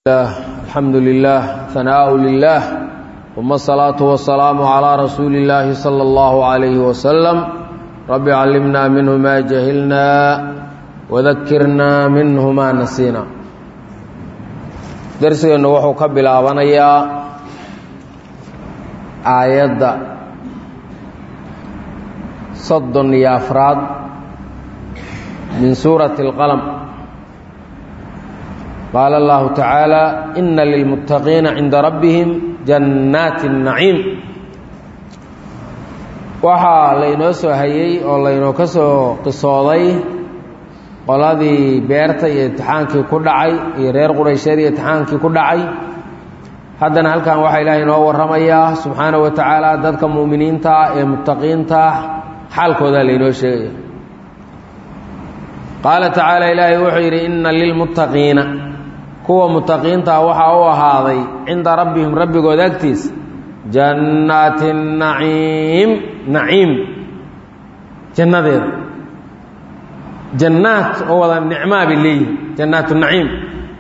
الحمد لله ثناء لله ثم الصلاة والسلام على رسول الله صلى الله عليه وسلم رب علمنا منه ما جهلنا وذكرنا منه ما نسينا درسنا وحو كبلابنيا آيات صد يا أفراد من سورة القلم قال الله تعالى إن للمتقين عند ربهم جنات النعيم waxaa laynoo soo hayey oo laynoo ka soo qisooday qoladii beerta iyo imtixaankii ku dhacay iyo reer quraysheed iyo imtixaankii ku dhacay haddana halkan waxaa ilaahay inoo warramayaa subxaanahu wa tacaala dadka mu'miniinta ah ee muttaqiinta ah xaalkoodaa laynoo sheegaya qaala tacaala ilaahay wuxuu yidhi inna lilmuttaqiina kuwa muttaqiintaa waxaa u ahaaday cinda rabbihim rabbigood agtiisa jannaati naciim naciim jannadeeda jannaat oo wada nicmaa bay leeyihin jannaatu naciim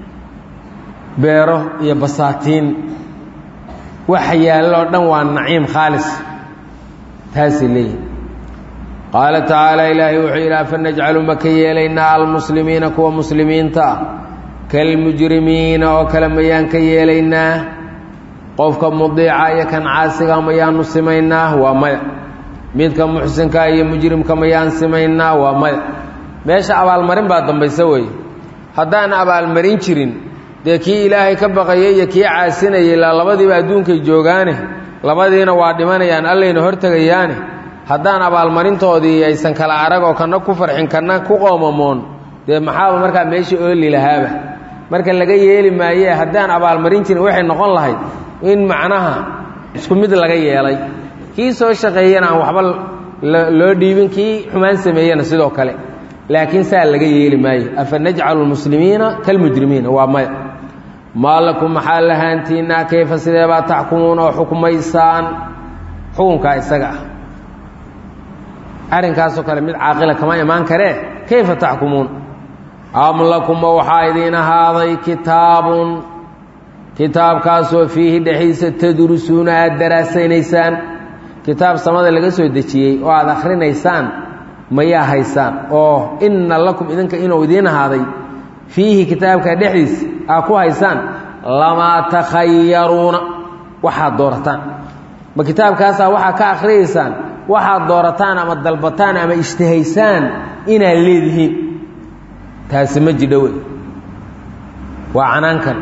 beero iyo basaatiin waxa yaalloo dhan waa naciim khaalis taasay leeyihin qaala tacaala ilaahay wuxuu yidhi afa najcalu ma ka yeelaynaa almuslimiina kuwa muslimiinta ah kalmujrimiina oo kale mayaan ka yeelaynaa qofka mudiica iyo kan caasiga mayaanu simaynaa waa maya midka muxsinka iyo mujrimka mayaan simaynaa waa maya meesha abaalmarin baa dambaysa weeye haddaan abaalmarin jirin dee kii ilaahay ka baqayay iyo kii caasinayay ilaa labadiiba adduunkay joogaane labadiina waa dhimanayaan allayna hortegayaane haddaan abaalmarintoodii aysan kala arag oo kana ku farxin kana ku qoomamoon dee maxaaba markaa meesha ooli lahaaba marka laga yeeli maaye haddaan abaalmarin jirin waxay noqon lahayd in macnaha isku mid laga yeelay kii soo shaqeeyana aan waxba loo dhiibin kii xumaan sameeyena sidoo kale laakiin saa laga yeeli maayo afa najcalu lmuslimiina kalmujrimiina waa maya maa lakum maxaa lahaantiinaa kayfa sideebaa taxkumuuna oo xukmaysaan xukunkaa isaga ah arrinkaasoo kale mid caaqila kama imaan karee kayfa taxkumuun am lakuma waxaa idiin ahaaday kitaabun kitaabkaasoo fiihi dhexdiisa tadrusuuna aada daraasaynaysaan kitaab samada laga soo dejiyey oo aada akhrinaysaan mayaa haysaan oo inna lakum idinka inuu idiin ahaaday fiihi kitaabka dhexdiisa aa ku haysaan lamaa takhayaruuna waxaad doorataan ma kitaabkaasaa waxaa ka akhriyaysaan waxaad doorataan ama dalbataan ama ishtihaysaan inaad leedihiin taasi ma jidho wey waa canaankan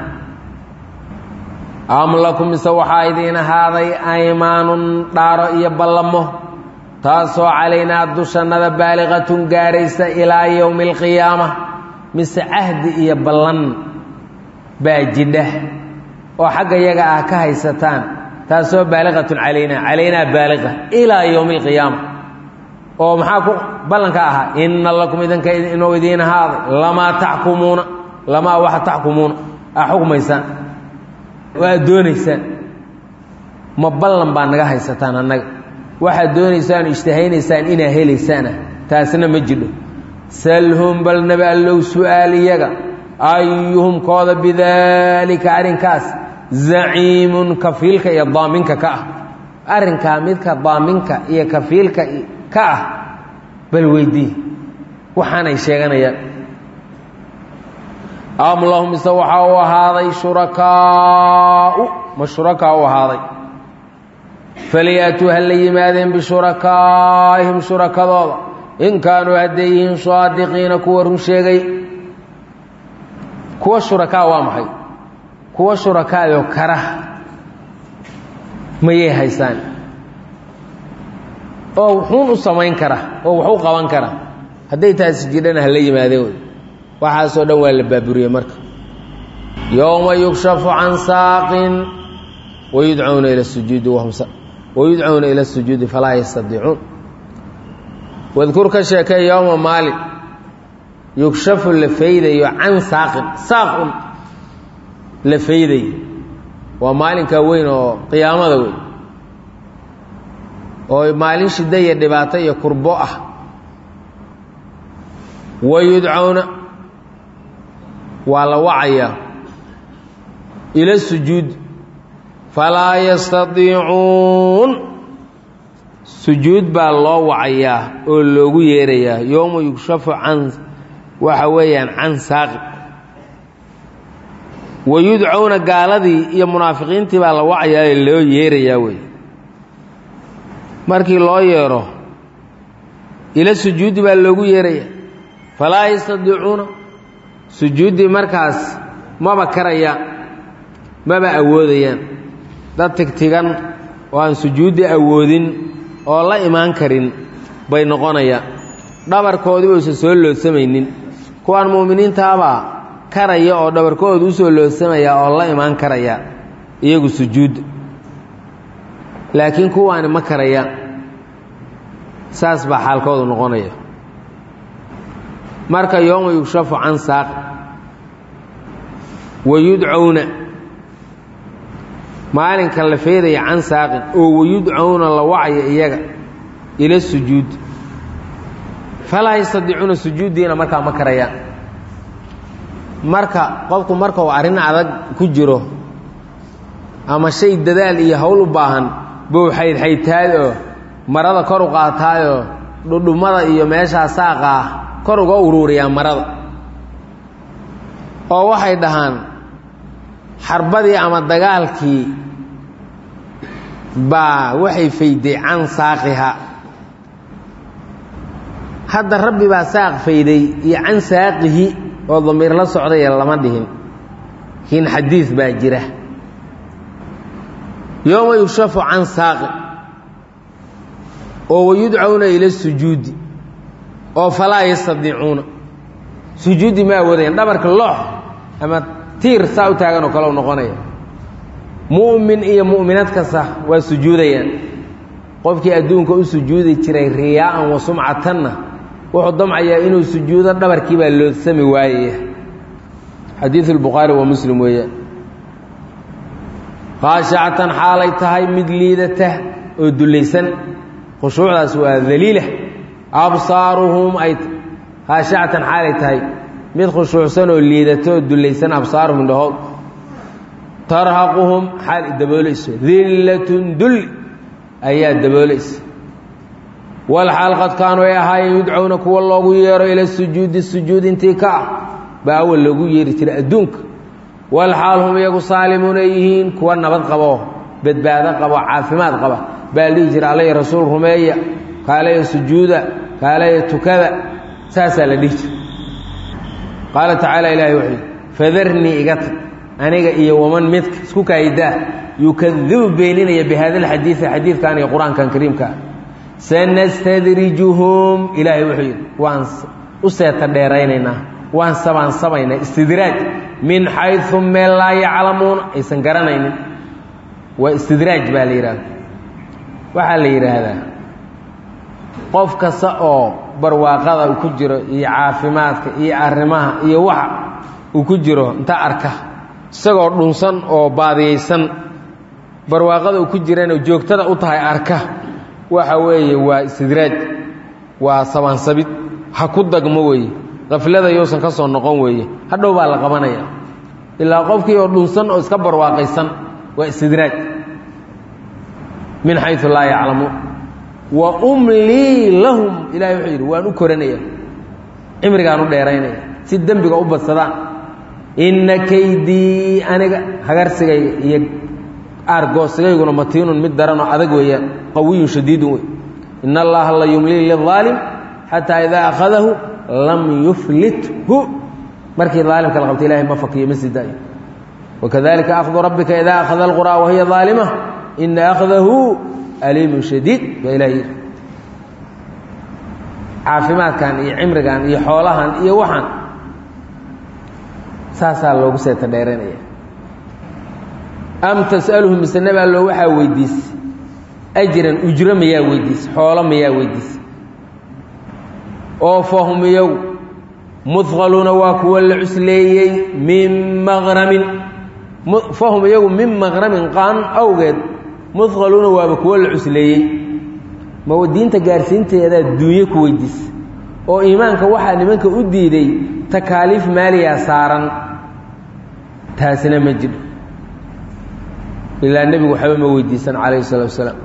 am lakum mise waxaa idiin ahaaday aymaanun dhaaro iyo ballamo taasoo calaynaa dushannada baaliqatun gaaraysa ilaa yowmi alqiyaama mise cahdi iyo ballan baa jidha oo xagga yaga ah ka haysataan taasoo baaliqatun calaynaa calaynaa baaliqa ilaa yowmi alqiyaama oo maxaa ku ballanka ahaa inna lakum idinka inuu idiin ahaaday lamaa taxkumuuna lamaa waxa taxkumuuna aa xukmaysaan oo aad doonaysaan ma ballan baa naga haysataan annaga waxaad doonaysaan ishtahaynaysaan inaa helaysaana taasna ma jidho salhum bal nabi allow su-aal iyaga ayuhum kooda bidaalika arrinkaas zaciimun kafiilka iyo daaminka ka ah arrinkaa midka daaminka iyo kafiilka ka ah bal weydii waxaanay sheeganayaan am lahum mise waxaa u ahaaday shurakaau ma shurakaa u ahaaday falyatuu ha la yimaadeen bishurakaa'ihim shurakadooda in kaanuu hadday yihiin saadiqiina kuwa run sheegay kuwa shurakaa waa maxay kuwa shurakaayoo kara mayay haysaan oo wuxuun u samayn kara oo wax u qaban kara hadday taasi jidhana hala yimaadeen wey waxaasoo dhan waa la baaburiyey marka yowma yukshafu can saaqin wayudcawna ila sujuudi wahum wayudcawna ila sujuudi falaa yastadiicuun wadkur ka sheekay yowma maalin yugshafu la faydayo can saaqin saaqun la faydayo waa maalinkaa weyn oo qiyaamada weyn oo maalin shiddo iyo dhibaato iyo kurbo ah wayudcawna waa la wacayaa ila sujuud falaa yastadiicuun sujuud baa loo wacayaa oo loogu yeerayaa yowma yugshafu can waxa weeyaan can saaqi wayudcowna gaaladii iyo munaafiqiintii baa la wacayaa ee loo yeerayaa wey markii loo yeero ila sujuudi baa loogu yeerayaa falaa yastadiicuuna sujuuddii markaas maba karayaan maba awoodayaan dad tigtigan oo aan sujuuddi awoodin oo la imaan karin bay noqonayaan dhabarkoodiba usan soo loodsamaynin kuwaan mu'miniintaabaa karaya oo dhabarkooda u soo loodsamaya oo la imaan karaya iyagu sujuudda laakiin kuwaani ma karayaan saas baa xaalkoodu noqonaya marka yooma yugshafu can saaq wayudcowna maalinka la feedaya can saaqin oo wayudcowna la wacaya iyaga ila sujuud falaa yastadiicuuna sujuuddiina markaa ma karayaan marka qofku marka uu arrin adag ku jiro ama shay dadaal iyo howl u baahan buu xaydxaydtaad oo marada kor u qaataayoo dhudhummada iyo meeshaa saaqa ah kor uga uruuriyaa marada oo waxay dhahaan xarbadii ama dagaalkii baa waxay fayday can saaqiha hadda rabbi baa saaq fayday iyo can saaqihi oo damiir la socdaya lama dhihin laakiin xadiid baa jira yooma yugshafu can saaqi oo wayudcowna ila sujuudi oo falaa yastadiicuuna sujuudi ma awoodayaan dhabarka loox ama tiir saa u taagan oo kale u noqonaya mu'min iyo mu'minad kasta waa sujuudayaan qofkii adduunka u sujuudi jiray riyaa'an wa sumcatanna wuxuu damcayaa inuu sujuudo dhabarkii baa loodsami waayaya xadiidu lbukhaari wa muslim weeyaan khaashacatan xaalay tahay mid liidata oo dullaysan khushuucdaas waa daliila absaaruhum ay khaashacatan xaalay tahay mid khushuucsan oo liidata oo dullaysan absaaruhum indhahood tarhaquhum xaal daboolayso dillatun dulli ayaa daboolaysa walxaal qad kaanuu ay ahaayeen yudcowna kuwa loogu yeero ila sujuudi sujuud intii ka ah baa awal loogu yeeri jiray adduunka walxaal hum iyagu saalimuun ay yihiin kuwa nabad qabo badbaado qabo caafimaad qaba baa dhihi jira alla rasuul rumeeya kaalaya sujuuda kaalaya tukada saasaa la dhihi jira qaala tacaala ilaahay wuxuu yidhi fadarnii iga tag aniga iyo waman midka isku kaayidaa yukadibu beeninaya bihada alxadiidi xadiidkan iyo qur-aankan kariimkaa sanastadrijuhum ilaahay wuxuu yidhi waan u seeta dheeraynaynaa waan sabaansamaynaa istidraaj min xayu meel laa yaclamuuna aysan garanaynin waa istidraaj baa la yidhahda waxaa la yidhaahdaa qof kasta oo barwaaqada uu ku jiro iyo caafimaadka iyo arrimaha iyo waxa uu ku jiro inta arka isagoo dhunsan oo baadiyaysan barwaaqada uu ku jirana joogtada u tahay arka waxa weeye waa istidraaj waa sabaansabid ha ku dagmo weeye qaflada yousan ka soo noqon weeye hadhow baa la qabanaya ilaa qofkii oo dhunsan oo iska barwaaqaysan waa istidraaj min xayu laa yaclamuun wa umlii lahum ilahay wuxuu yidhi waan u koranaya cimrigaan u dheeraynaya si dembiga u badsadaan inna kaydii aniga hagarsigayga iyo aargoosigayguna matiinun mid daranoo adag weeyaan qawiyun shadiidun wey in allaha la yumlii liaalim xataa idaa akhadahu lam yuflithu markii aalimka la qabta ilahay ma fakiyo ma sii daayo wakadalika akhdu rabbika idaa akhada alquraa wahiya aalima ina akhdahu aliimun shadiid baa ilaha yidhi caafimaadkan iyo cimrigan iyo xoolahan iyo waxaan saasaa loogu seeta dheeranaya am tas'aluhum mise nabi allo waxaa weydiisay ajran ujro mayaa weydiisay xoolo mayaa weydiisay oo fahum iyagu muqaluuna waa kuwa la cusleeyey min maqramin fahum iyagu min maqramin qaan awgeed muqaluuna waaba kuwa la cusleeyey ma diinta gaarsiinteedaa duunye ku weydiisay oo iimaanka waxaa nimanka u diiday takaaliif maaliyaa saaran taasina ma jiro ilaa nebigu waxba ma weydiisan calayhi salatu wasalaam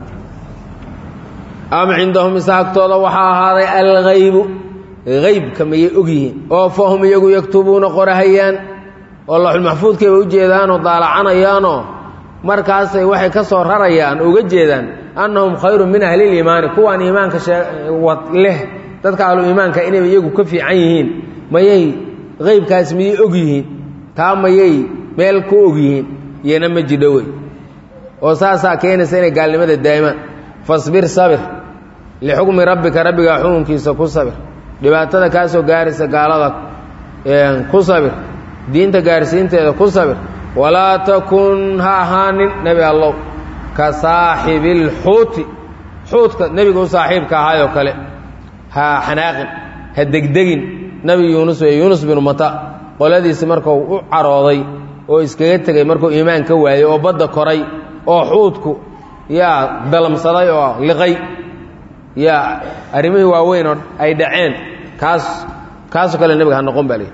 am cindahum isa agtooda waxaa ahaaday alghaybu haybka mayay og yihiin oo fahum iyagu yaktubuuna qorahayaan oo laxulmaxfuudkayba u jeedaanoo daalacanayaanoo markaasay waxay ka soo rarayaan uga jeedaan annahum khayrun min ahliliimaani kuwaan iimaanka leh dadka ahlu iimaanka inay iyagu ka fiican yihiin mayay haybkaas miyay og yihiin taa mayay meel ku og yihiin iyana ma jidho wey oo saasaa keenaysa inay gaalnimada daa'imaan fasbir sabir lixukmi rabbika rabbigaa xukunkiisa ku sabir dhibaatada kaa soo gaaraysa gaalada ku sabir diinta gaarsiinteeda ku sabir walaa takun ha ahaanin nebi allow ka saaxibilxuuti xuudka nebiga u saaxiibka ahaayoo kale ha xanaaqin ha degdegin nebi yuunus weye yuunus binu mata qoladiisi markuu u carooday oo iskaga tegey markuu iimaan ka waayey oo badda koray oo xuudku yaa dalamsaday oo liqay yaa arrimihii waaweyn oo ay dhaceen kaas kaasoo kale nebiga ha noqon baa leehi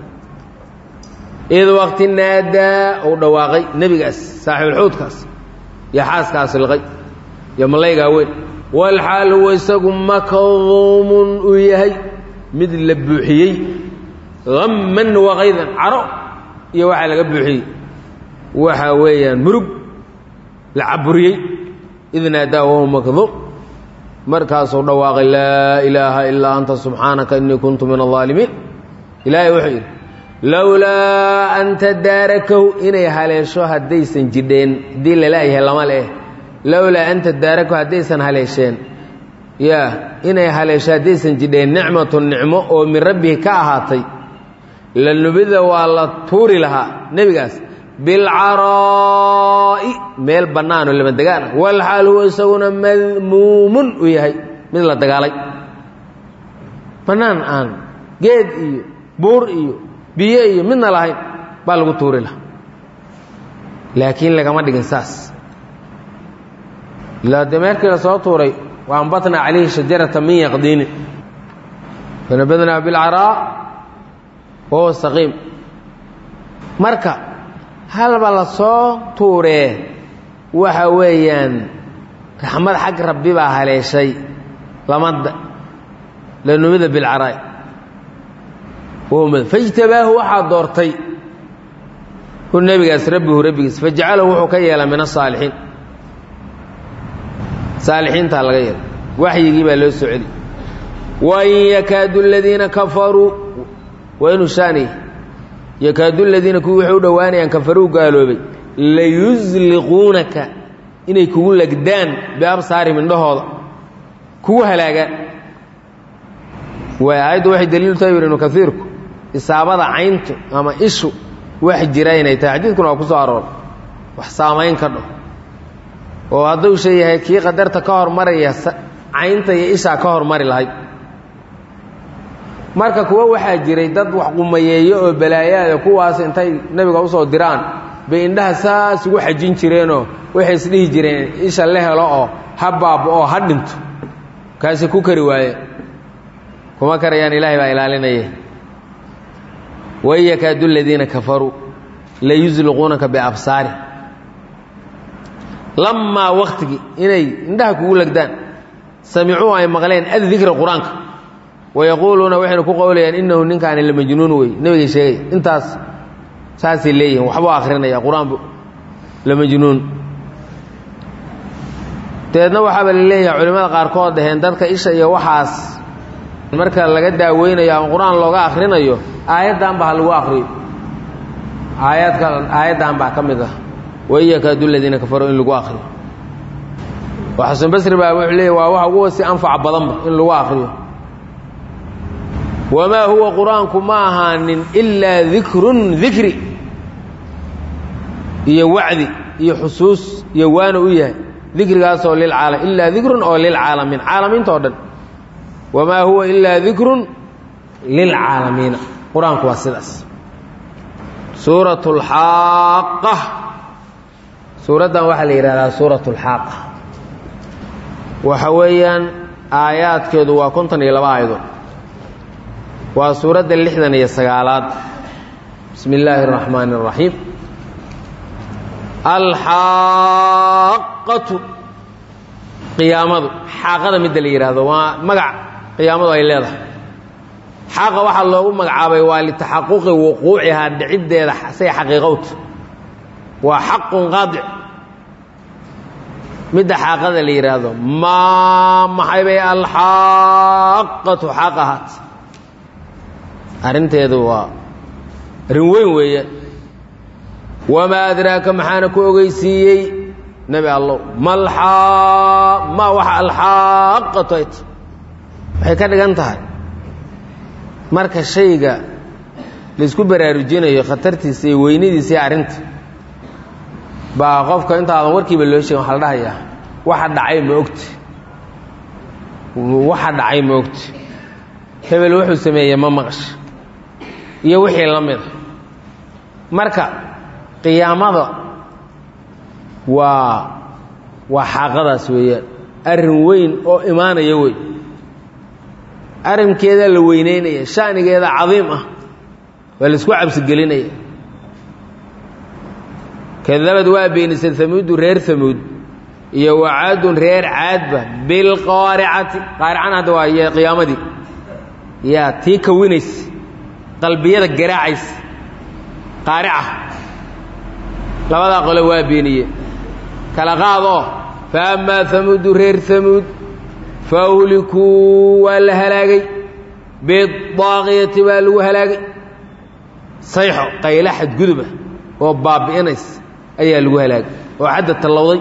id waqti naadaa uu dhawaaqay nebigaas saaxiibulxuudkaas iyo xaaskaas liqay iyo malaygaa weyn walxaal huwa isagu makduumun uu yahay mid la buuxiyey hamman waqaydan caro iyo waxaa laga buuxiyey waxa weeyaan murug la caburiyey id naadaa wahuwa makduum markaasuu dhawaaqay laa ilaaha ilaa anta subxaanaka innii kuntu min aldaalimiin ilaahay wuxuu yidhi lowlaa an tadaarakahu inay haleesho haddaysan jidheen haddii lalaayahay lama leh lowlaa an tadaarakahu haddaysan haleesheen yaa inay haleesho haddaysan jidheen nicmatu nicmo oo min rabbihi ka ahaatay la nubida waa la tuuri lahaa nebigaas bilcaraa'i meel bannaanoo lama degaan ah walxaal huwa isaguna madmuumun uu yahay mid la dagaalay bannaan aan geed iyo buur iyo biyo iyo midna lahayn baa lagu tuuri lahaa laakiin lagama dhigin saas ilaa dee meerkii la soo tuuray wa ambatnaa calayhi shajarata min yaqdiinin fanabadnaa bilcaraa wahuwa saqiim marka halba la soo tuuree waxa weeyaan raxmad xag rabbi baa haleeshay lamada lanumida bilcaraa'i fajtabaahu waxaa doortay hu nebigaas rabbihu rabbigiis fajacalahu wuxuu ka yeelaa min asaalixiin saalixiintaa laga yeelay waxyigii baa loo soo celi wain yakaadu aladiina kafaruu waa inuu shaanay yakaadu ladiina kuwii waxay u dhowaanayaan kafaruu gaaloobay layusliquunaka inay kugu legdaan biabsaarihim indhahooda kugu halaagaan waay aayaddu waxay daliilu tahay yidhi ibnu kaiirku isaabada cayntu ama ishu wax jira inay tahay xadiidkuna waa ku soo arooray wax saamayn ka dho oo hadduu shay yahay kii qadarta ka hormaraya caynta iyo ishaa ka hormari lahayd marka kuwa waxaa jiray dad wax qumayeeyo oo balaayaada kuwaas intay nebiga usoo diraan bay indhaha saas ugu xajin jireenoo waxay isdhihi jireen isha la helo oo ha baabo oo ha dhinto kaasi ku kari waaye kuma karayaan ilaahay baa ilaalinaya wain yakaadu aladiina kafaruu layusliquunaka biabsaari lamaa waktigii inay indhaha kugu legdaan samicuu ay maqleen addikra qur-aanka wayaquuluuna waxaynu ku qowlayaan inahu ninkaani la majnuun wey nebigay sheegay intaas saasay leeyihin waxbuu akhrinaya qur-aanbu la majnuun dabeedna waxaaba la leeyahay culimmada qaarkood dhaheen dadka isha iyo waxaas marka laga daaweynayo ama qur-aan looga akhrinayo aayaddan ba ha lagu akriyo aayadka aayaddan baa ka mid ah wain yakaadu ladiina kafaruu in lagu akriyo oo xasan basri baa wuxuu leeyahy waa waxa ugu si anfac badanba in lagu akriyo wamaa huwa qur-aanku ma ahaanin ilaa dikrun dikri iyo wacdi iyo xusuus iyo waana u yahay dikrigaasoo lilcaalam ilaa dikrun oo lilcaalamiin caalamiinta o dhan wamaa huwa ilaa dikrun lilcaalamiina qur-aanku waa sidaas suurat اlxaaqa suuraddan waxaa la yidhahdaa suurat اlxaaqa waxa weeyaan aayaadkeedu waa konton iyo laba aayadood waa suuradda lixdan iyo sagaalaad bismi illaahi اraxmaani اraxiim alxaaqatu qiyaamadu xaaqada midda la yidhaahdo waa magac qiyaamadu ay leedahay xaaqa waxaa loogu magacaabay waa litaxaquqi wuquucihaa dhiciddeeda say xaqiiqowta waa xaqun qaadic midda xaaqada la yidhaahdo maa maxay bay alxaaqatu xaaq ahaat arrinteedu waa arrin weyn weeye wamaa adraaka maxaana ku ogeysiiyey nebi allow malxaa ma waxa alxaaqatu ay ta waxay ka dhigan tahay marka shayga laysku baraarujinayo khatartiisa iyo weynadiisa iyo arrinta baa qofka intaadan warkiiba loo sheegin waxa la dhahayaa waxa dhacay ma ogti waxa dhacay ma ogti hebel wuxuu sameeyey ma maqasha iyo wixii la mida marka qiyaamada waa waa xaaqadaas weeyaan arrin weyn oo imaanaya wey arrinkeedaa la weyneynaya shanigeeda cadiim ah waa laisku cabsigelinaya kadabad waa beenisay hamuudu reer hamuud iyo wacaadun reer caadba bilqaaricati qaaricana hadda waa y qiyaamadii yaa tii kawinaysa qalbiyada garaacaysa qaarica labadaa qole waa beeniye kala qaadoo fa amaa hamuudu reer hamuud fa uhlikuu waa la halaagay bidaaqiyati baa lagu halaagay sayxo qayla xadguduba oo baabi'inaysa ayaa lagu halaagay oo xadda tallowday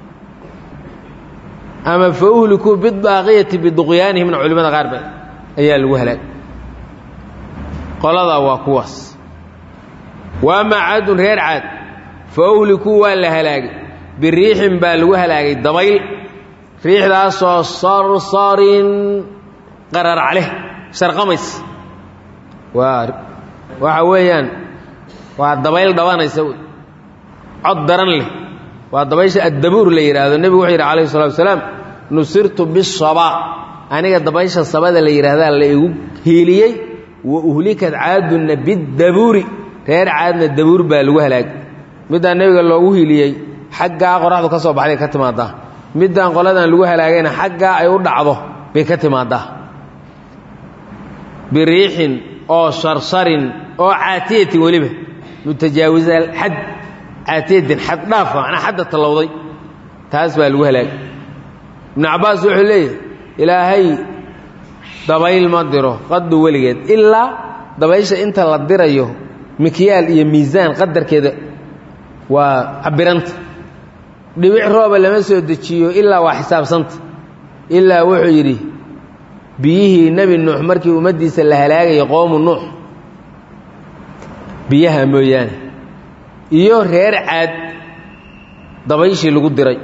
ama fa uhlikuu bidaaqiyati biduqyaanihimna culimada qaar ba ayaa lagu halaagay qoladaa waa kuwaas wa amaa caadun reer caad fa uhlikuu waa la halaagay biriixin baa lagu halaagay dabayl riixdaasoo sarsarin qararac leh sharqamays waa waxa weeyaan waa dabayl dhabanaysa wey cod daran leh waa dabaysha addabuur la yidhaahdo nebigu wuxuu yidhi calayhi salatu wasalaam nusirtu bisabaa aniga dabaysha sabada la yidhaahdaa la igu hiiliyey wa uhlikad caadunna biddabuuri reer caadna dabuur baa lagu halaagay middaa nebiga loogu hiiliyey xaggaa qoraxdu ka soo baxday ka timaadaa middaan qoladan lagu halaagayna xaggaa ay u dhacdo bay ka timaadaa biriixin oo sarsarin oo caatiyatin weliba mutajaawiza xad caatiyatin xad dhaafa macnaa xadda tallowday taas baa lagu halaagay ibnu cabbaas wuxuu leeyahy ilaahay dabayl ma diro qadu weligeed ilaa dabaysha inta la dirayo mikyaal iyo miisaan qadarkeeda waa cabiranta dhibic rooba lama soo dejiyo ilaa waa xisaabsanta ilaa wuxuu yidhi biyihii nebi nuux markii ummaddiisa la halaagayay qoomu nuux biyaha mooyaane iyo reer caad dabayshii lagu diray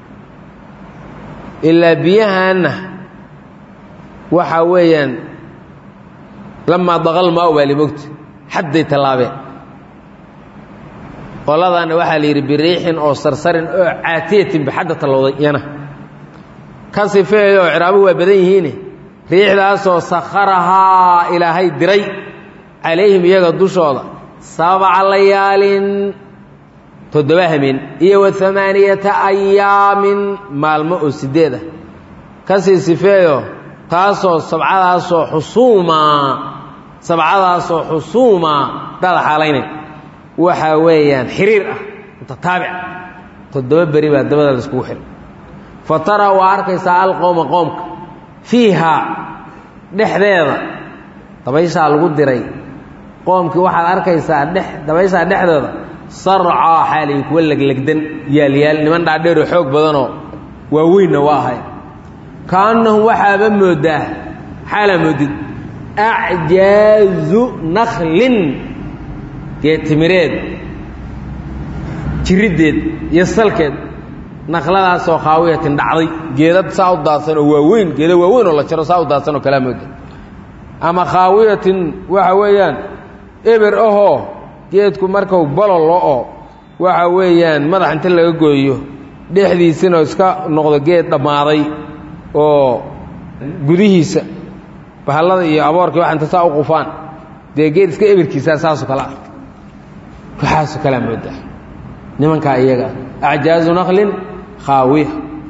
ilaa biyahaanna waxaa weeyaan lamaa daqal maa baa limogta xadday tallaabeen qoladaanna waxaa la yidhi biriixin oo sarsarin oo caatiyatin baxadda tallowday iyana ka sifeeyo oo ciraabuhu waa badan yihiine riixdaasoo sakharahaa ilaahay diray calayhim iyaga dushooda sabca layaalin toddoba hameen iyo wa amaaniyata ayaamin maalmo oo sideed ah kasii sifeeyo taasoo sabcadaasoo xusuumaa sabcadaasoo xusuumaa dada xaalaynay waxaa weeyaan xiriir ah mutataabic toddoba beri baa dabada la iskugu xiray fa taraa waa arkaysaa alqowma qoomka fiihaa dhexdeeda dabayshaa lagu diray qoomkii waxaad arkaysaa dhex dabayshaa dhexdeeda sarcaa xaalay kuwa leglegdan yaalyaal niman dhaadheeroo xoog badanoo waaweynna waa ahay kaannahum waxaaba moodaa xaalaa moodid acjaazu nakhlin geetimireed jiriddeed iyo salkeed naqladaasoo khaawiyatin dhacday geedad saa u daadsan oo waaweyn geeda waaweyn oo la jaro saa u daadsan oo kalaa mooda ama khaawiyatin waxa weeyaan eber ahoo geedku markau bololo oo waxa weeyaan madax inta laga gooyo dhexdiisina iska noqdo geed dhammaaday oo gudihiisa bahallada iyo aboorkii waxa inta saa u qufaan dee geed iska eberkiisaa saasoo kale ah waxaasoo kalea moodaa nimankaa iyaga acjaazu naqlin khaawiya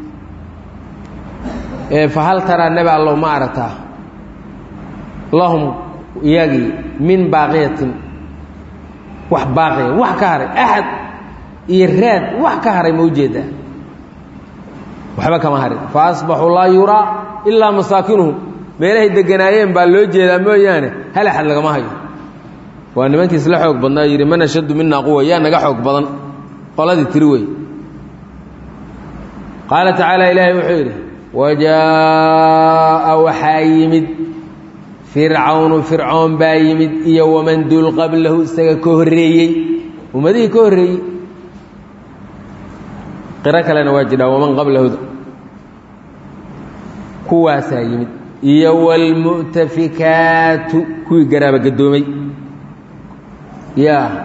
ee fa hal taraa nebi allow ma aragtaa lahum iyagii min baaqiyatin wax baaqiya wax ka haray axad iyo raad wax ka haray ma ujeedaa waxba kama harin fa asbaxuu laa yuraa ilaa masaakinuhum meelahay deganaayeen baa loo jeedaa mooyaane hal axad lagama hayo waa nimankii isla xoog badnaa yidhi man ashaddu minaa quwa yaa naga xoog badan qoladii tiri wey qaala tacaala ilaahay wuxuu yidhi wajaa'a waxaa yimid fircawnu fircoon baa yimid iyo waman duul qablahu isaga ka horreeyey ummadihii ka horreeyey qiro kalena waa jidhaa waman qablahuda kuwaasaa yimid iyo waalmu'tafikaatu kuwii garaaba gadoomay yaa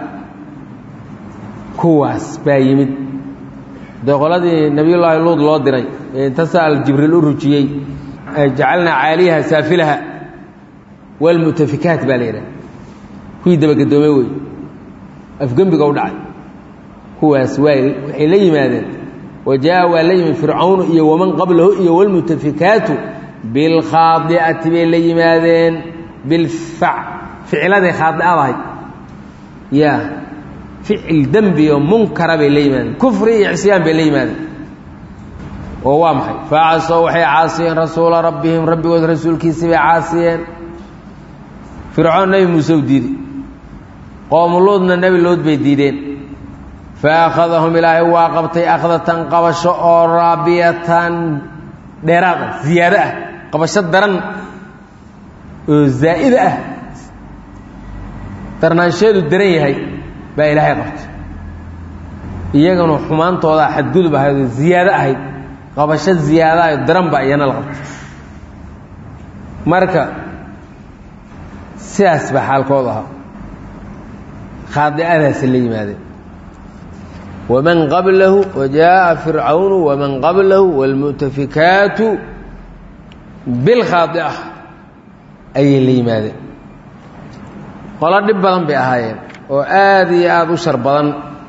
kuwaas baa yimid dee qoladii nebiyullaahi luud loo diray ee inta sa'al jibriil u rujiyey jacalnaa caaliyaha saafilaha waalmu'tafikaat baa la yidhaha kuwii dabagedoomay wey afgembiga u dhacay kuwaas waa waxay la yimaadeen wajaa waa la yimid fircawnu iyo waman qablahu iyo wlmutafikaatu bilkhaadi'ati bay la yimaadeen bilfac ficladay khaadi'adahay ya ficil dembi oo munkara bay la yimaadeen kufri iyo cisyaan bay la yimaadeen oo waa maxay facasow waxay caasiyeen rasuula rabbihim rabbigood rasuulkiisii bay caasiyeen fircoon nebi muuse u diiday qoomuluudna nebi luud bay diideen faakhadahum ilaahay waa qabtay akhdatan qabasho oo raabiyatan dheeraad ah ziyaado ah qabasho daran oo zaa'ida ah darnaansheedu daran yahay baa ilaahay qabtay iyagana xumaantoodaa xadgudub ahayd oo ziyaado ahayd qabasho ziyaada ah oo daran baa iyana la qabtay marka sidaas baa xaalkoodu ahaa khaadi'adaasi la yimaadeen wman qablahu wajaaءa fircawnu waman qablahu wاlmu'tafikaatu bilkhaadi'a ayay la yimaadeen qolo dhib badan bay ahaayeen oo aad iyo aada u shar badan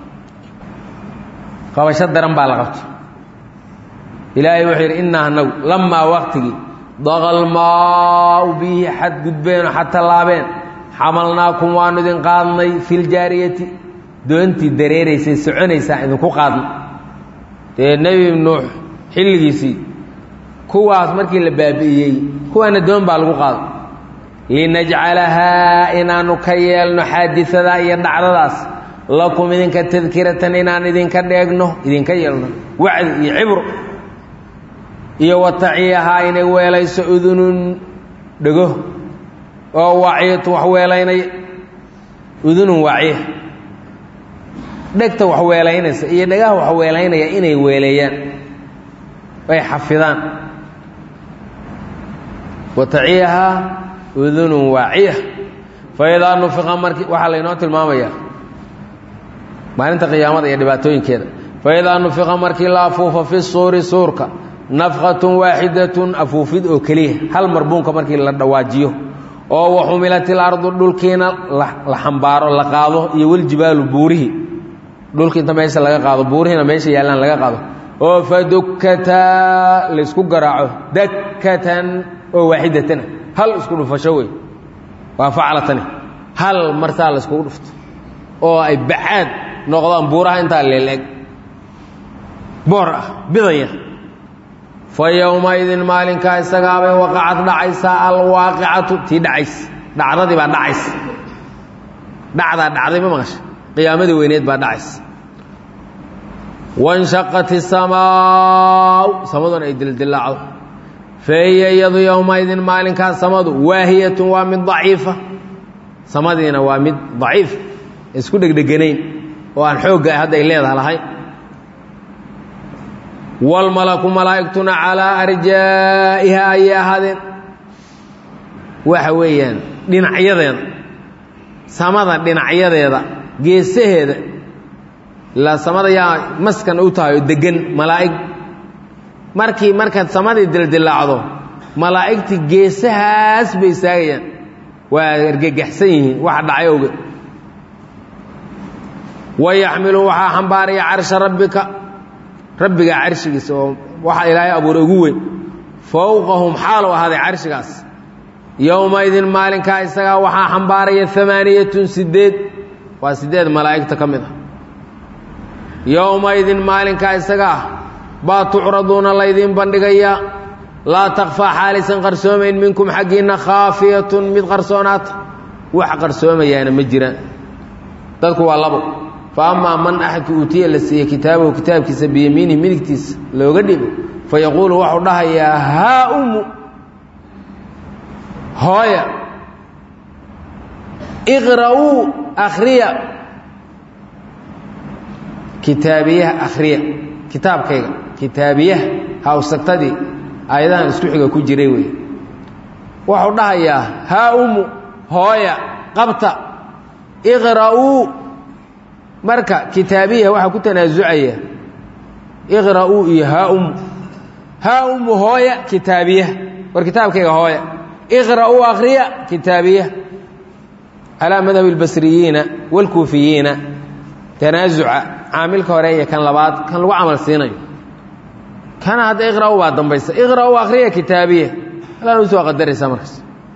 qabasho daran baa la qabtay ilaahay wuxuu yidhi inaa anagu lamaa waqtigii daqalmaau bihi xadgudbeenoo xatalaabeen xamalnaakum waanu idin qaadnay fi ljaariyati doontii dareeraysay soconaysaa idinku qaadna dee nebi nuux xilligiisii kuwaas markii la baabi'iyey kuwaana doon baa lagu qaaday linajcalahaa inaanu ka yeelno xaadisadaa iyo dhacdadaas lakum idinka tadkiratan inaan idinka dheegno idinka yeelno wacdi iyo cibro iyo wataciyahaa inay weelayso udunun dhego oo waaciyatu wax weelaynaya udunun waaciya dhegta wax weelaynaysa iyo dhagaha wax weelaynaya inay weeleeyaan ay xafidaan wataciyahaa udunun waaciya faidaa nufiqa markii waxaa laynoo tilmaamayaa maalinta qiyaamada iyo dhibaatooyinkeeda faidaa nufiqa markii la afuufa fi suuri suurka nafqatun waaxidatun afuufid oo keliya hal marbuunka markii la dhawaajiyo oo waxumilat ilardu dhulkiina la xambaaro la qaado iyo waljibaalu buurihii dhulki inta meesha laga qaado buurihiina meesha yaallaan laga qaado oo fadukkataa laysku garaaco dakkatan oo waaxidatana hal isku dhufasho wey waa faclatani hal martaa layskugu dhufto oo ay bacaad noqdaan buuraha intaa leeleeg boor ah bidaya fa yowmaidin maalinkaa isagaabay waqacad dhacaysaa alwaaqicatu tii dhacays dhacdadii baa dhacaysa dhacdaa dhacday ma maqasha qiyaamadii weyneed baa dhacaysa wanshaqat isamaau samaduna ay dildilaacdo fahiya iyadu yowmaidin maalinkaas samadu waahiyatun waa mid daciifa samadiina waa mid daciif isku dhegdheganayn oo aan xoogga hadda ay leedaha lahayn wاlmalaku malaa'igtuna calىa arjaa'iha ayay ahaadeen waxa weeyaan dhinacyadeeda samada dhinacyadeeda geesaheeda ilaa samada yaa maskan u tahay oo degan malaa'ig markii markaad samadii dildilaacdo malaa'igtii geesahaas bay istaagayaan waa argagaxsan yihiin waxa dhacay oge wayaxmilu waxaa xambaaraya carsha rabbika rabbiga carshigiisa oo waxa ilaahay abuuray ugu weyn fowqahum xaalu ahaaday carshigaas yowmaidin maalinkaa isagaa waxaa xambaaraya amaaniyatun sideed waa sideed malaa'igta ka mid ah yowmaidin maalinkaa isagaa baa tucraduuna laydiin bandhigayaa laa takfaa xaalisan qarsoomayn minkum xaggiinna khaafiyatun mid qarsoonaata wax qarsoomayaana ma jiraan dadku waa labo fa amaa man axadka uutiya la siiye kitaabahu kitaabkiisa biyamiinihi midigtiisa looga dhibo fa yaquulu waxuu dhahayaa haa umu hooya iqra'uu akhriya kitaabiyaha akhriya kitaabkayga kitaabiyaha hawsagtadii aayadahan isku xiga ku jiray wey wuxuu dhahayaa haa umu hooya qabta iqra'uu marka kitaabiyaha waxaa ku tanaasucaya iqra'uu iyo haa umu haa umu hooya kitaabiyaha war kitaabkayga hooya iqra'uu akhriya kitaabiyaha calaa madhabi اlbasriyiina wاlkuufiyiina tanaasuca caamilka hore iyo kan labaad kan lagu camal siinayo kana hadda iqra'u baa dambaysa iqra'uu akhriya kitaabiya alaan u soo qadaraysaa markaas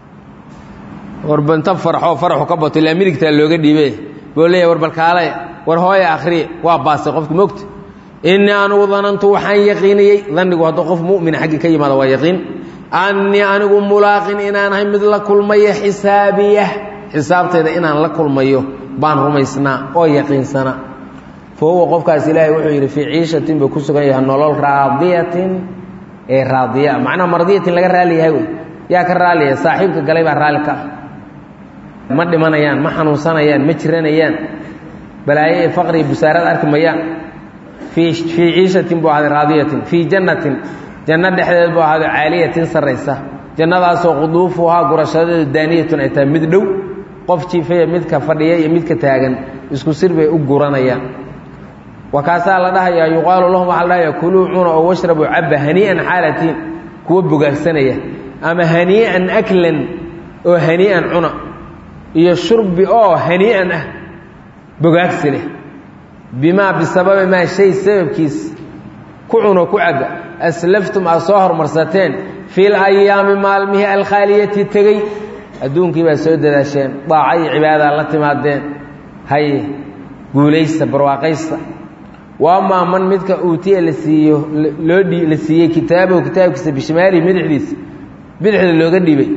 warbanta farxoo faraxu ka bato ilaa midigtaa looga dhiibe buu leeyahy war balkaalaya war hooya akhriya waa baasay qofku mogta innii anigu danantu waxaan yaqiiniyey dannigu hadduu qof mu'mina xaggii ka yimaada waa yaqiin annii anigu mulaaqin inaan ahay mid la kulmayo xisaabiya xisaabtayda inaan la kulmayo baan rumaysnaa oo yaqiinsanaa fa huwa qofkaas ilaahay wuxuu yidhi fii ciishatin buu ku sugan yahay nolol raadiyatin ee raadiya macnaha mardiyatin laga raali yahay wey yaa ka raaliya saaxiibka galay baa raalli ka ah ma dhimanayaan ma xanuunsanayaan ma jiranayaan balaayo ee faqri busaarad arki mayaan fii fii ciishatin buu ahaaday raadiyatin fii jannatin janno dhexdeed buu ahaaday caaliyatin sarraysa jannadaasoo quduufuhaa gurashadeedu daaniyatun ay tahay mid dhow qof jiifaya midka fadhiya iyo midka taagan isku sir bay u guranayaan wakaasaa la dhahayaa yuqaalu lahum waxaa la dhahayaa kuluu cuna oo washrabuu cabba hanii'an xaalatiin kuwa bogaagsanaya ama hanii'an aklan oo hanii'an cuna iyo shurbi oo hanii'an ah bogaagsi leh bimaa bisababi maa shay sababkiis ku cuno ku cabba aslaftum aad soo hormarsateen fil ayaami maalmihii alkhaaliyati tegey adduunkii baa soo dadaasheen daaca iyo cibaadaa la timaadeen haye guulaysta barwaaqaysta wa amaa man midka uutiya la siiyo loo dhi la siiyey kitaabahu kitaabkiisa bishimaalihi bidixdiisa bidixda looga dhibay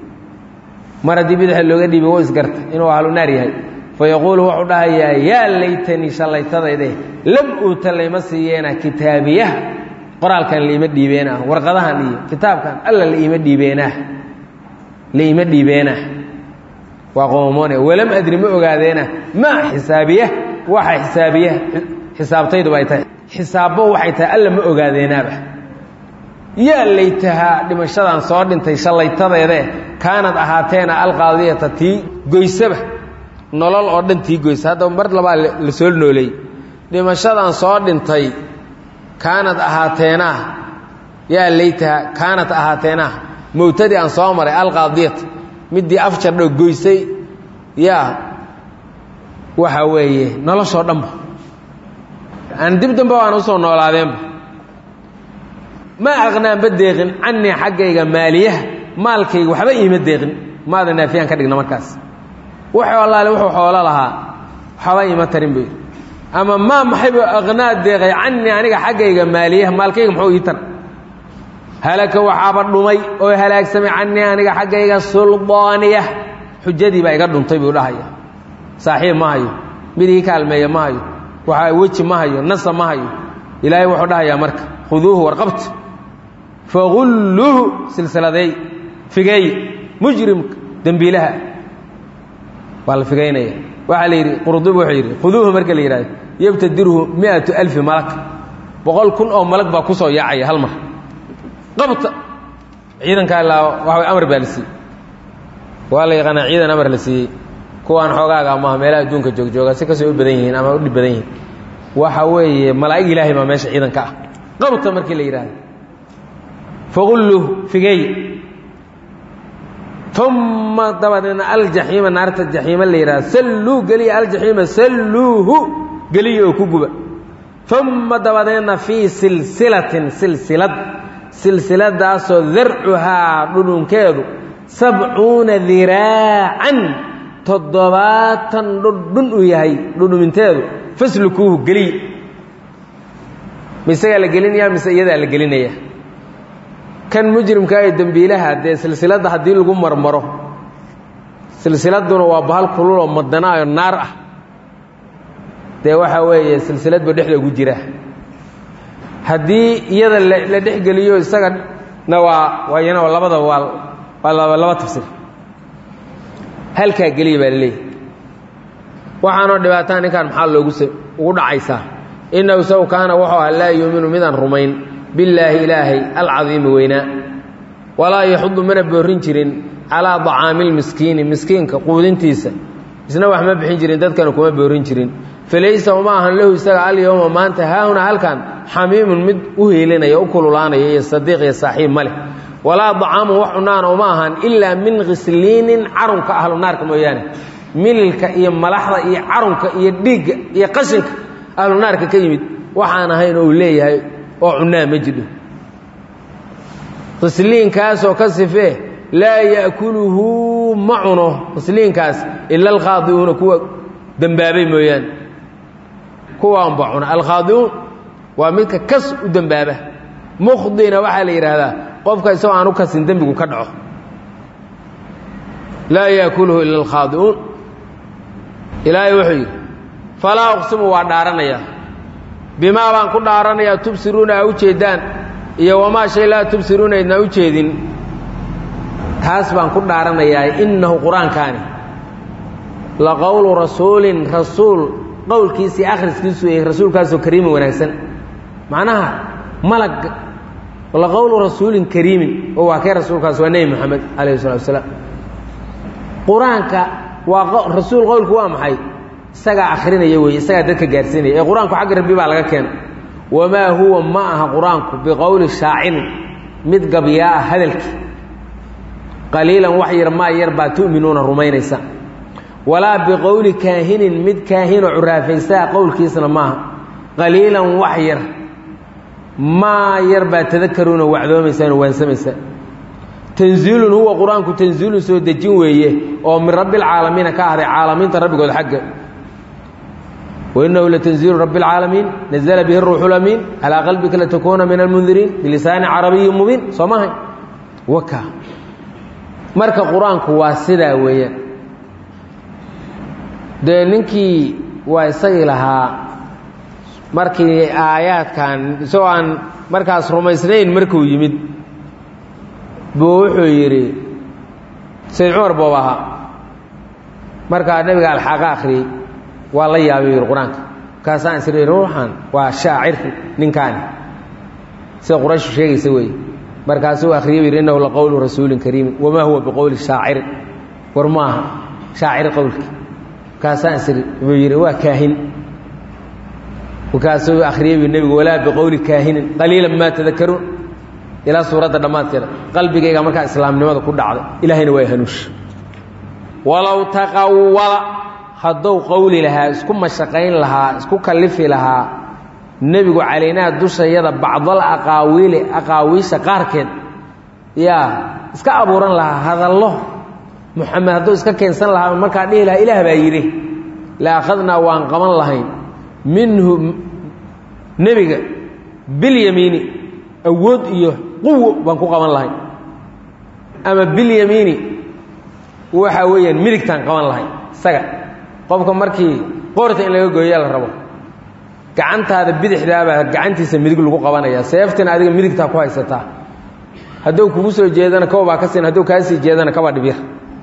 mar haddii bidixda looga dhibay wou isgarta inuu ahlu naar yahay fa yaquulu wuxuu dhahayaa yaa laytanii shallaytadayde lam uuta layma siiyeena kitaabiyaha qoraalkan laima dhiibeenah warqadahan iyo kitaabkan alla laima dhiibeenah laima dhiibeenah waa qoomoone walam adri ma ogaadeena maa xisaabiya waxa xisaabiya xisaabtayduba ay tahay xisaabbo waxay tahay alla ma ogaadeenaaba yaa laytahaa dhimashadan soo dhintay shallaytadeede kaanad ahaateena alqaadiyata tii goysaba nolol oo dhan tii goysa haddaba mar labaa la soo nooleey dhimashadan soo dhintay kaanad ahaateenah yaa laytahaa kaanad ahaateenah mowtadii aan soo maray alqaadiyata middii afjardho goysay yaa waxa weeye noloshoo dhanba aan dib dambe aan usoo noolaadeenba ma aqnaanba deeqin canii xaggayga maaliyaha maalkayga waxba iima deeqin maada naafiyaan ka dhigna markaas wuxuu allaale wuxuu xoolo lahaa waxba iima tarin bay ama maa maxaybu aqnaa deeqay canii aniga xaggayga maaliyaha maalkayga muxuu ii tar halaka waxaaba dhumay oo halaagsamay canii aniga xaggayga suldaaniya xujadii baa iga dhuntay buu dhahaya saaxiib ma hayo mid ii kaalmeeya ma hayo waxaa weji ma hayo nasa ma hayo ilaahay wuxuu dhahayaa marka khuduuhu warqabta fagulluuhu silsiladeey figeey mujrimka dembiilaha waa la figaynaya waxaa la yidhi qurdubi wuxuu yidhi khuduuhu marka la yidhahdo yabtadirhu miatu alfi malag boqol kun oo malag baa ku soo yaacaya hal mar qabta ciidankaa ilaa waxa amar baa la siiyey waa la yaqaanaa ciidan amar la siiyey kuwaan xoogaaga maaha meelaha adduunka joogjooga si kasoo u badan yihiin ama u dhib badan yihiin waxa weeye malaa'ig ilaahay baa meesha ciidanka ah qabta markii la yidhaahdo faqulluh figeey uma dabadeedna aljaxiima naarta jaxiima la yidhahdo salluu geliya aljaxiima salluuhu geliya oo ku guba uma dabadeedna fii silsilatin silsilad silsiladaasoo darcuhaa dhudhunkeedu sabcuuna diraacan toddobaatan dhudhun uu yahay dhudhuminteedu faslukuuhu geliy misagaa la gelinaya mise iyadaa la gelinaya kan mujrimkaa ee dembiilaha dee silsiladda haddii lagu marmaro silsiladuna waa bahal kululoo madanaayo naar ah dee waxaa weeye silsiladba dhexda ugu jira haddii iyada la dhexgeliyo isagana waa waayana labadaba waa waa laba laba tafsir halkaa geliya baa laleeyahy waxaanoo dhibaataa ninkan maxaa loogu ugu dhacaysaa innahu saw kaana wuxuu aha laa yuuminu midaan rumayn billaahi ilaahay alcadiimi weynaa walaa yaxudu mana boorin jirin calaa dacaami lmiskiini miskiinka quudintiisa isna wax ma bixin jirin dadkana kuma boorin jirin falaysa uma ahan lahu isaga alyowma maanta haahuna halkan xamiimun mid u heelinaya u kululaanaya iyo sadiiq iyo saaxiib ma leh walaa dacaamun wax cunaana uma ahan ilaa min khisliinin carunka ahlu naarka mooyaane mililka iyo malaxda iyo carunka iyo dhiigga iyo qashinka ahlu naarka ka yimid waxaan ahayn oo uu leeyahay oo cunaa ma jidho khisliinkaasoo ka sifee laa ya'kuluhu ma cuno khisliinkaas ila alkhaadi'uuna kuwa dembaabay mooyaane kuwaanba cuna alkhaadi'uun waa midka kas u dembaaba mukhdina waxaa la yidhaahdaa qofka isagoo aan u kasin dembigu ka dhaco laa yaakuluhu ila alkhaadi'uun ilaahay wuxuu yidhi falaa uqsimu waa dhaaranayaa bimaa baan ku dhaaranayaa tubsiruuna aa u jeeddaan iyo wamaa shay laa tubsiruuna idnaa u jeedin taas baan ku dhaaranayaa innahu qur-aankaani la qowlu rasuulin rasuul qowlkiisii akhriskiisu yahay rasuulkaasoo kariimin wanaagsan macnaha malag la qowlu rasuulin kariimin oo waa kee rasuulkaas waa nebi moxamed calayhi salatu wasalaam qur-aanka waa rasuul qowlku waa maxay isagaa akhrinaya weeye isagaa dadka gaarsiinaya ee qur-aanku xagga rabbi baa laga keena wamaa huwa ma aha qur-aanku biqowli shaacirin mid gabyaa ah hadalkii qaliilan wax yar maa yar baa tu'minuuna rumaynaysa walaa biqowli kaahinin mid kaahinoo curaafaysaa qowlkiisna maaha qaliilan wax yar maa yar baa tadakaruuna wacdoomaysaano waansamaysaa tanziilun huwa qur-aanku tanziilun soo dejin weeye oo min rabbi alcaalamiina ka ahday caalamiinta rabbigood xagga wainahu latanziilu rabbi اlcaalamiin nazla bihi ruuxu lamiin calaa qalbika latakuuna min almundiriin bilisaani carabiyi mubiin soo mahay waka marka qur-aanku waa sidaa weeyaan dee ninkii waa isagii lahaa markii aayaadkan isagoo aan markaas rumaysnayn markuu yimid buu wuxuu yidhi sayd cumar boob ahaa markaa nebiga alxaaqa akhriyey waa la yaabay yidhi qur-aanka markaasaan isir ruuxan waa shaacir ninkaani sida qurayshu sheegaysa weeye markaasuu akhriyey yidhi innahu laqowlu rasuulin kariimin wamaa huwa biqowli shaacirin war maaha shaacir qowlki markaasaan isiri buu yidhi waa kaahin markaasuu akhriyey bu nebigu walaa biqowli kaahinin qaliilan maa tadakaruun ilaa suuradda dhammaadkeeda qalbigayga markaa islaamnimada ku dhacday ilaahayna waa hanuush walow taqawala hadduu qowli lahaa isku mashaqayn lahaa isku kallifi lahaa nebigu calaynaa dushayada bacdal aqaawiili aqaawiisha qaarkeed yaa iska abuuran lahaa hadallo moxamed hadduu iska keensan lahaa markaa dhihi lahaa ilaah baa yidhi la akhadnaa waan qaban lahayn minhu nebiga bilyamiini awood iyo quwo baan ku qaban lahayn ama bilyamiini waxa weeyaan midigtaan qaban lahayn isaga qofka markii qoorta in laga gooyaa la rabo gacantaada bidixdaabaa gacantiisa midig lagu qabanaya seeftina adiga midigtaa ku haysataa hadduu kugu soo jeedana kawa baa ka siin hadduu kaa sii jeedana kaba dhibyar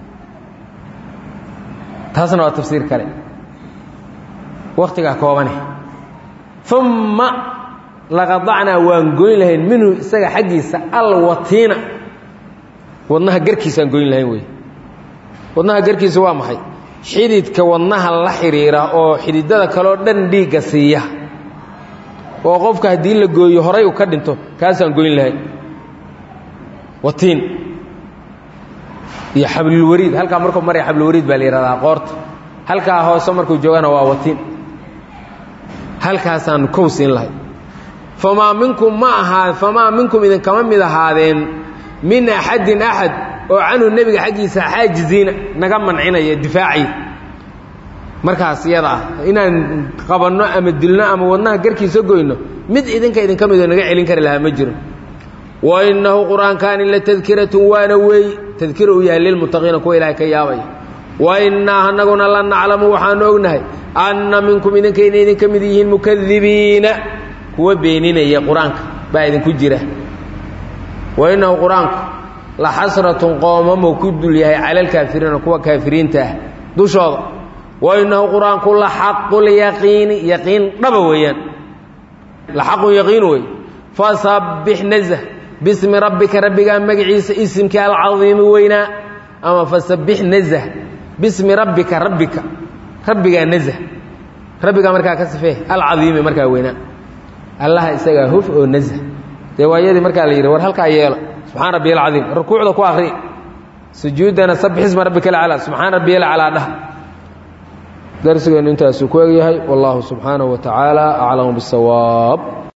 taasna waa tafsiir kale wakhtigaa koobane umma laqadacnaa waan goyn lahayn minhu isaga xaggiisa alwatiina wadnaha garkiisaan goyn lahayn wey wadnaha garkiisa waa maxay xididka wadnaha la xidhiira oo xididada kaleo dhan dhiigga siiya oo qofka haddii la gooyo horay uu ka dhinto kaasaan goyn lahayn watiin iyo xablulwariid halkaa markuu maraya xablulwariid baa la yihahdaa qoorta halkaa hoose markuu joogana waa watiin halkaasaanu kow siin lahay famaa minkum ma ahaa famaa minkum idinkama mid ahaadeen min axadin axad oo canhu nebiga xaggiisa xaajiziina naga mancinaya difaacay markaas iyada ah inaan qabanno ama dilno ama wadnaha garkiisa goyno mid idinka idinka midoo naga celin kari lahaa ma jiro wa innahu qur'aankaani la tadkiratun waana weey tadkira uu yahay lilmuttaqiina kuwa ilaahay ka yaabaya wa innaa anaguna la naclamu waxaanu ognahay anna minkum idinka inay idinka mid yihiin mukadibiina kuwa beeninaya qur-aanka baa idinku jira wa innahu qur-aanku la xasratun qoomamo ku dul yahay cala alkaafiriina kuwa kaafiriinta ah dushooda wa innahu qur-aanku la xaqulyaqiini yaqiin dhaba weeyaan la xaqun yaqiin wey fasabbix nazh bismi rabbika rabbigaa magaciisa isimkii alcadiimi weynaa ama fasabbix nazh bismi rabbika rabbika rabbigaa nazh rabbigaa markaa ka sifee alcadiimi markaa weynaa allaha isagaa huf oo nazh dee waayadii markaa la yidhi war halkaa yeelo subxaan rabbiy alcadiim rukuucda ku akri sujuuddana sabbix isma rabbika alcalaa subxaan rabbiy alcalaa dhah darsigeennu intaasuu ku egyahay wallahu subxaanahu wa tacaala aclamu bisawaab